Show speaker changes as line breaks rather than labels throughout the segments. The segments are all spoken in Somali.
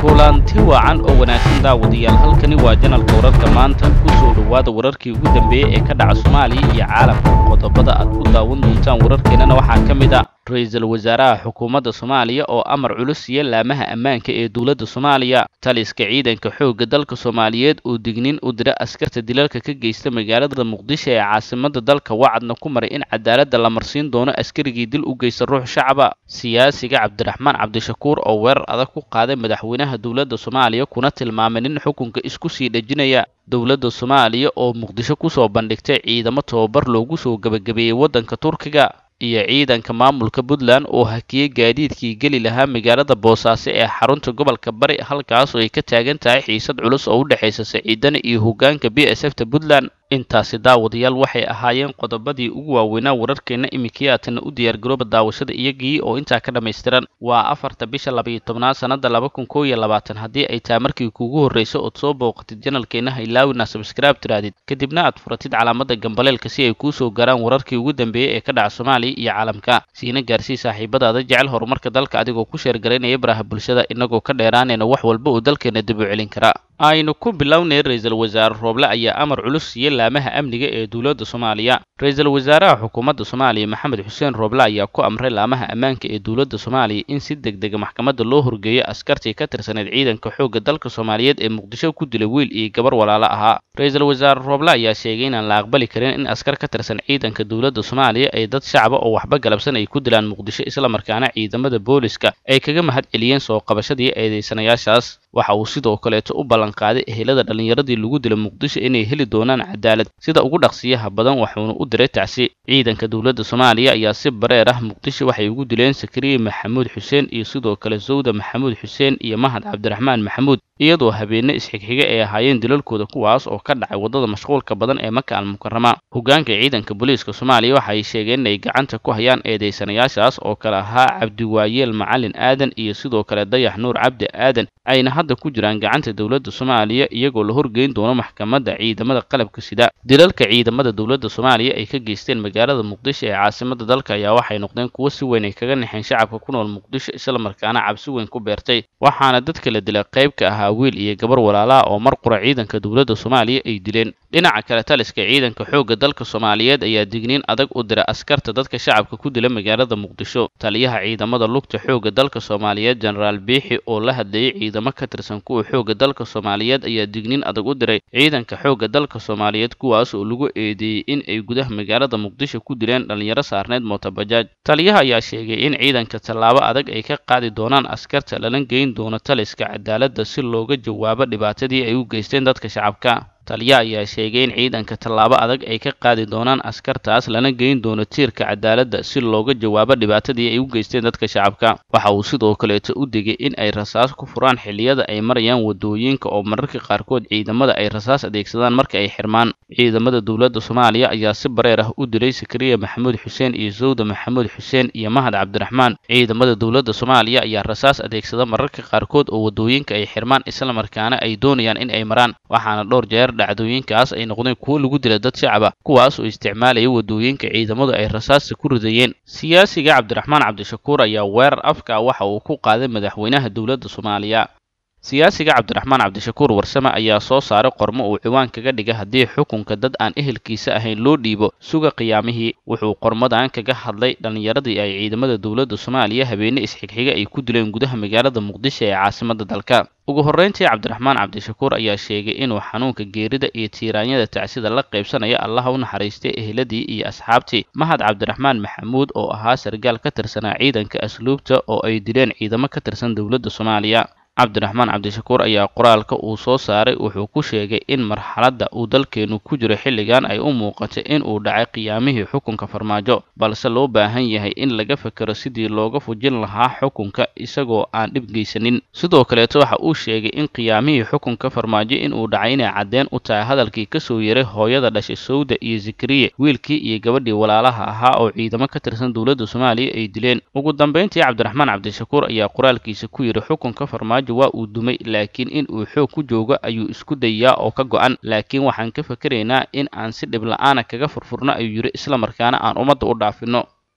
kulanti wacan oo wanaagsan daawadayaal halkani waa janalka wararka maanta ku soo dhowaada wararkii ugu dambeeyey ee ka dhaca soomaaliya iyo caalamka qodobada aad ku daawan doontaan wararkeennana waxaa ka mid ah ra-iisul wasaaraha xukuumadda soomaaliya oo amar culus siiya laamaha ammaanka ee dowladda soomaaliya taliska ciidanka xoogga dalka soomaaliyeed oo dignin u dira askarta dilalka ka geysta magaalada muqdisho ee caasimadda dalka wacadna ku maray in cadaaladda la marsiin doono askarigii dil u geysta ruux shacaba siyaasiga cabdiraxmaan cabdishakuur oo weerar adag ku qaaday madaxweynaha dowladda soomaaliya kuna tilmaamay nin xukunka isku sii dhejinaya dowladda soomaaliya oo muqdisho kusoo bandhigtay ciidamo tobabar loogu soo gebagabeeyey waddanka turkiga iyo ciidanka maamulka puntland oo hakiyey gaadiidkii geli lahaa magaalada boosaaso ee xarunta gobolka bari halkaasoo ay ka taagan tahay xiisad culus oo u dhexaysa saciidana iyo hoggaanka b s f ta puntland intaasi daawadayaal waxay ahaayeen qodobadii ugu waaweynaa wararkeenna iminkii aatana u diyaargarooba daawashada iyagii oo intaa ka dhammaystiran waa afarta bisha labayo tobnaad sannada laba kun koo iyo labaatan haddii ay taa markii kuugu horreyso ood soo booqatid janalkeenna haylaawina sabskraibe tiraadid kadibna aad furatid calaamadda gambaleelka si ay kuu soo gaaraan wararkii ugu dambeeyey ee ka dhaca soomaaliya iyo caalamka siina gaarsii saaxiibadaada jecel horumarka dalka adigoo ku sheergaraynaya baraha bulshada inagoo ka dheeraanayna wax walba oo dalkeena dib u celin kara aynu ku bilownay ra-iisul wasaare rooble ayaa amar culus siiya laamaha amniga ee dowladda soomaaliya ra-iisul wasaaraha xukuumadda soomaaliya maxamed xuseen rooble ayaa ku amray laamaha ammaanka ee dowladda soomaaliya in si deg dega maxkamadda loo horgeeyo askartii ka tirsaneyd ciidanka xoogga dalka soomaaliyeed ee muqdisho ku dilay wiil iyo gabar walaalo ahaa ra-iisul wasaare rooble ayaa sheegay inaan la aqbali karin in askar ka tirsan ciidanka dowladda soomaaliya ay dad shacaba oo waxba galabsan ay ku dilaan muqdisho islamarkaana ciidamada booliska ay kaga mahad celiyeen soo qabashadii eedeysanayaashaas waxa uu sidoo kaleeto u ballanqaaday ehelada dhallinyaradii lagu dilay muqdisho inay heli doonaan cadaalad sida ugu dhaqsiyaha badan waxuuna u diray tacsi ciidanka dowladda soomaaliya ayaa si bareer ah muqdisho waxay ugu dileen sakariye maxamuud xuseen iyo sidoo kale sawda maxamuud xuseen iyo mahad cabdiraxmaan maxamuud iyadoo habeenne isxigxiga ay ahaayeen dilalkooda kuwaas oo ka dhacay waddada mashquulka badan ee maka almukarama hoggaanka ciidanka booliiska soomaaliya waxa ay sheegeen inay gacanta ku hayaan eedeysanayaashaas oo kale ahaa cabdiwaayeel macalin aadan iyo sidoo kale dayax nuur cabdi aadan ayna hadda ku jiraan gacanta dowladda soomaaliya iyagoo la horgeyn doono maxkamadda ciidamada qalabka sida dilalka ciidamada dowladda soomaaliya ay ka geysteen magaalada muqdisho ee caasimadda dalka ayaa waxay noqdeen kuwo si weyn ay kaga naxeen shacabka ku nool muqdisho islamarkaana cabsi weyn ku beertay waxaana dadka la dilay qayb ka ahaa wiil iyo gabar walaalaha oo mar qura ciidanka dowladda soomaaliya ay dileen dhinaca kale taliska ciidanka xoogga dalka soomaaliyeed ayaa digniin adag u dira askarta dadka shacabka ku dila magaalada muqdisho taliyaha ciidamada lugta xoogga dalka soomaaliyeed jenaraal biixi oo la hadlayay ciidamo ka tirsan kuwa xoogga dalka soomaaliyeed ayaa digniin adag u diray ciidanka xoogga dalka soomaaliyeed kuwaas oo lagu eedeeyey in ay gudaha magaalada muqdisho ku dileen dhallinyaro saarneyd mootobajaaj taliyaha ayaa sheegay in ciidanka tallaabo adag ay ka qaadi doonaan askarta lala geyn doono taliska cadaaladda si looga jawaabo dhibaatadii ay u geysteen dadka shacabka taliya ayaa sheegay in ciidanka tallaabo adag ay ka qaadi doonaan askartaas lana geyn doono tiirka cadaaladda si looga jawaabo dhibaatadii ay u geysteen dadka shacabka waxa uu sidoo kaleeto u digay in ay rasaas ku furaan xilliyada ay marayaan wadooyinka oo mararka qaarkood ciidamada ay rasaas adeegsadaan marka ay xirmaan ciidamada dowladda soomaaliya ayaa si bareer ah u dilay sakariya maxamuud xuseen iyo sawda maxamuud xuseen iyo mahad cabdiraxmaan ciidamada dowladda soomaaliya ayaa rasaas adeegsada mararka qaarkood oo wadooyinka ay xirmaan islamarkaana ay doonayaan in ay maraan waxaana dhowr jeer dhacdooyinkaas ay noqdeen kuwo lagu dila dad shacaba kuwaas oo isticmaalaya wadooyinka ciidamadu ay rasaasta ku ridayeen siyaasiga cabdiraxmaan cabdishakuur ayaa weerar afka waxa uu ku qaaday madaxweynaha dowladda soomaaliya siyaasiga cabdiraxmaan cabdishakuur warsame ayaa soo saaray qormo uu ciwaan kaga dhigay haddii xukunka dad aan ehelkiisa ahayn loo dhiibo suga qiyaamihii wuxuu qormadan kaga hadlay dhallinyaradii ay ciidamada dowladda soomaaliya habeenne isxigxiga ay ku dileen gudaha magaalada muqdisho ee caasimadda dalka ugu horreyntii cabdiraxmaan cabdishakuur ayaa sheegay inuu xanuunka geerida iyo tiiraanyada tacsida la qaybsanaya allaha u naxariistay eheladii iyo asxaabtii mahad cabdiraxmaan maxamuud oo ahaa sargaal ka tirsanaa ciidanka asluubta oo ay dileen ciidamo ka tirsan dowladda soomaaliya cabdiraxmaan cabdishakuur ayaa qoraalka uu soo saaray wuxuu ku sheegay in marxaladda uu dalkeenu ku jiro xilligan ay u muuqatay in uu dhacay qiyaamihii xukunka farmaajo balse loo baahan yahay in laga fekero sidii looga fujin lahaa xukunka isagoo aan dhib geysanin sidoo kaleeto waxa uu sheegay in qiyaamihii xukunka farmaajo inuu dhacay inay caddeen u tahay hadalkii kasoo yaray hooyada dhashay sawda iyo zakariye wiilkii iyo gabadhii walaalaha ahaa oo ciidamo ka tirsan dowladda soomaaliya ay dileen ugu dambeyntii cabdiraxmaan cabdishakuur ayaa qoraalkiisa ku yidhi xukunka farmaajo waa uu dumay laakiin in uu xoog ku joogo ayuu isku dayaa oo ka go-an laakiin waxaan ka fakeraynaa in aan si dhib la-aana kaga furfurno ayuu yidhi islamarkaana aan ummadda u dhaafino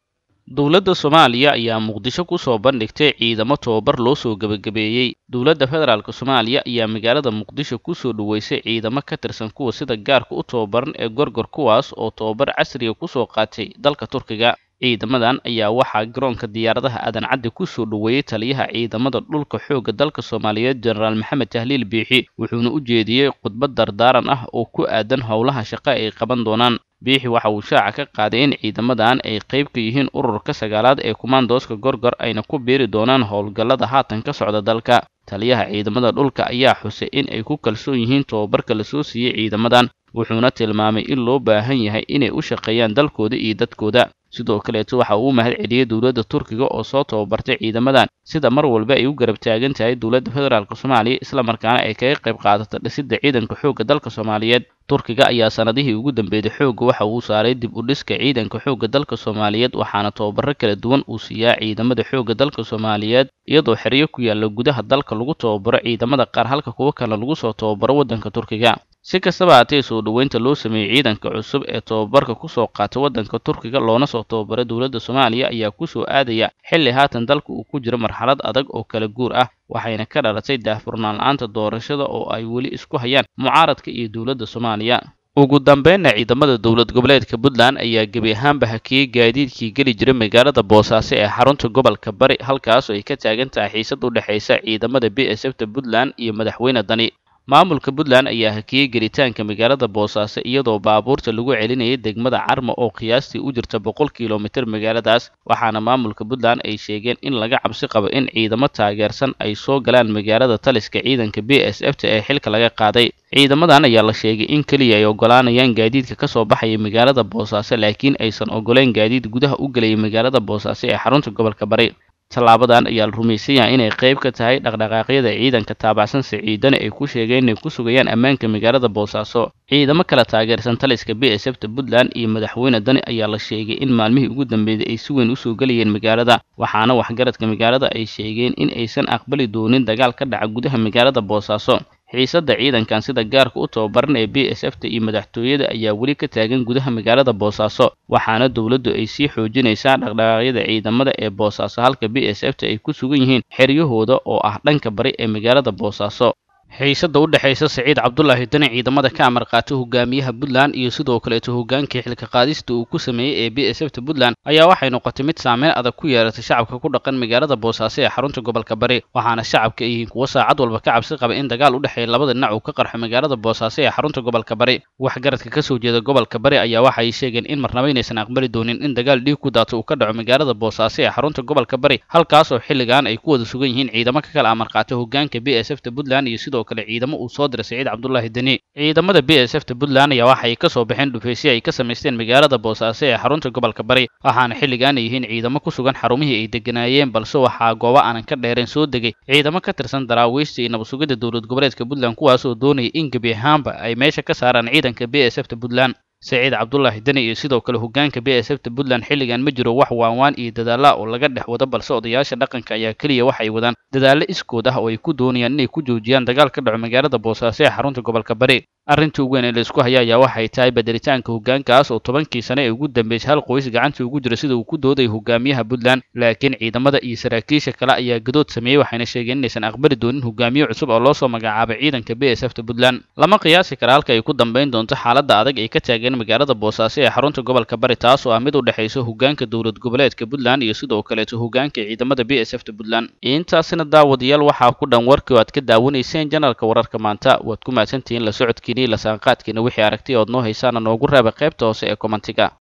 dowladda soomaaliya ayaa muqdisho ku soo bandhigtay ciidamo tobabar loo soo gebagabeeyey dowladda federaalk soomaaliya ayaa magaalada muqdisho kusoo dhoweysay ciidamo ka tirsan kuwa sida gaarka u tobabaran ee gorgor kuwaas oo tobabar casriga kusoo qaatay dalka turkiga ciidamadan ayaa waxaa garoonka diyaaradaha aadan caddi kusoo dhoweeyey taliyaha ciidamada dhulka xoogga dalka soomaaliyeed jenaraal maxamed tahliil biixi wuxuuna u jeediyey khudbad dardaaran ah oo ku aadan howlaha shaqo ay qaban doonaan biixi waxa uu shaaca ka qaaday in ciidamadan ay qayb ka yihiin ururka sagaalaad ee kumaandooska gorgor ayna ku biiri doonaan howlgallada haatan ka socda dalka taliyaha ciidamada dhulka ayaa xusay in ay ku kalsoon yihiin tobabarka lasoo siiyey ciidamadan wuxuuna tilmaamay in loo baahan yahay inay u shaqeeyaan dalkooda iyo dadkooda sidoo kaleeto waxa uu u mahad celiyey dowladda turkiga oo soo tababartay ciidamadan sida mar walba ay u garab taagan tahay dowladda federaalk soomaaliya islamarkaana ay kaga qayb qaadata dhisidda ciidanka xoogga dalka soomaaliyeed turkiga ayaa sanadihii ugu dambeeyey xoogga waxa uu saaray dib u dhiska ciidanka xoogga dalka soomaaliyeed waxaana tababaro kala duwan uu siiyaa ciidamada xoogga dalka soomaaliyeed iyadoo xeryo ku yaalla gudaha dalka lagu tababaro ciidamada qaar halka kuwo kale lagu soo tababaro waddanka turkiga si kastaba haatee soo dhoweynta loo sameeyey ciidanka cusub ee tobabarka kusoo qaatay waddanka turkiga loona soo tababara dowladda soomaaliya ayaa kusoo aadaya xilli haatan dalka uu ku jiro marxalad adag oo kala guur ah waxayna ka dhalatay daahfurnaan la-aanta doorashada oo ay weli isku hayaan mucaaradka iyo dowladda soomaaliya ugu dambeynna ciidamada dowlad goboleedka puntland ayaa gebi ahaanba hakiyey gaadiidkii geli jiray magaalada boosaaso ee xarunta gobolka bari halkaasoo ay ka taagan tahay xiisad u dhexaysa ciidamada b s f ta puntland iyo madaxweyne dani maamulka puntland ayaa hakiyey gelitaanka magaalada boosaaso iyadoo baabuurta lagu celinayay degmada carma oo qiyaastii u jirta boqol kilomitir magaaladaas waxaana maamulka puntland ay sheegeen in laga cabsi qabo in ciidamo taageersan ay soo galaan magaalada taliska ciidanka b s f ta ee xilka laga qaaday ciidamadan ayaa la sheegay in keliya ay ogolaanayaan gaadiidka ka soo baxaya magaalada boosaaso laakiin aysan ogoleyn gaadiid gudaha u gelaya magaalada boosaaso ee xarunta gobolka bari tallaabadan ayaa la rumaysan yahay inay qayb ka tahay dhaqdhaqaaqyada ciidanka taabacsan siciidana ay ku sheegeen inay ku sugayaan ammaanka magaalada boosaaso ciidamo kala taageersan taliska b s f ta puntland iyo madaxweyne dani ayaa la sheegay in maalmihii ugu dambeeyey ay si weyn usoo gelayeen magaalada waxaana waxgaradka magaalada ay sheegeen in aysan aqbali doonin dagaal ka dhaca gudaha magaalada boosaaso xiisadda ciidankan sida gaarka u tababaran ee b s f ta iyo madaxtooyada ayaa weli ka taagan gudaha magaalada boosaaso waxaana dowladdu ay sii xoojinaysaa dhaqdhaqaaqyada ciidamada ee boosaaso halka b s f ta ay ku sugan yihiin xeryahooda oo ah dhanka bari ee magaalada boosaaso xiisadda u dhexaysa siciid cabdulaahi dani ciidamada ka amar qaatay hogaamiyaha puntland iyo sidoo kaleeto hogaankii xilka qaadista uu ku sameeyey ee b s f ta puntland ayaa waxay noqotay mid saameyn adag ku yeeratay shacabka ku dhaqan magaalada boosaaso ee xarunta gobolka bari waxaana shacabka ay yihiin kuwo saacad walba ka cabsi qaba in dagaal u dhexeeya labada dhinac uu ka qarxo magaalada boosaaso ee xarunta gobolka bari waxgaradka ka soo jeeda gobolka bari ayaa waxa ay sheegeen in marnaba inaysan aqbali doonin in dagaal dhiig ku daato uu ka dhaco magaalada boosaaso ee xarunta gobolka bari halkaasoo xilligan ay ku wada sugan yihiin ciidamo ka kala amar qaatay hogaanka b s f ta puntland iyo sidoo kale ciidamo uu soo diray siciid cabdulaahi deni ciidamada b s f ta puntland ayaa waxa ay ka soo baxeen dhufaysyo ay ka samaysteen magaalada boosaaso ee xarunta gobolka bari waxaana xilligan ay yihiin ciidamo ku sugan xarumihii ay deganaayeen balse waxaa goobo aanan ka dheereen soo degay ciidamo ka tirsan daraawiishta iyo nabadsugidda dowlad goboleedka puntland kuwaas oo doonaya in gebi ahaanba ay meesha ka saaraan ciidanka b s f ta puntland saciid cabdulaahi deni iyo sidoo kale hogaanka b s f ta puntland xilligan ma jiro wax waanwaan iyo dadaalla oo laga dhex wado balse odayaasha dhaqanka ayaa keliya waxay wadaan dadaallo iskood ah oo ay ku doonayaan inay ku joojiyaan dagaal ka dhaco magaalada boosaaso ee xarunta gobolka bari arrintii ugu weyn ee la isku haya ayaa waxay tahay bedelitaanka hogaankaas oo tobankii sane ee ugu dambeysay hal qoys gacantii ugu jira sida uu ku dooday hogaamiyaha puntland laakiin ciidamada iyo saraakiisha kale ayaa gadood sameeyey waxayna sheegeen inaysan aqbali doonin hogaamiye cusub oo loo soo magacaabay ciidanka b s f ta puntland lama qiyaasi kara halka ay ku dambayn doonto xaaladda adag ay ka taageen magaalada boosaaso ee xarunta gobolka bari taas oo ah mid u dhexaysa hogaanka dowlad goboleedka puntland iyo sidoo kaleeto hogaanka ciidamada b s f ta puntland intaasina daawadayaal waxaa ku dhan warkii oo aad ka daawanayseen janalka wararka maanta waad ku mahadsantihiin la socodkiini lasaanqaadkiina wixii aragtay ood noo haysaana noogu raaba qaybta hoose ee kommentiga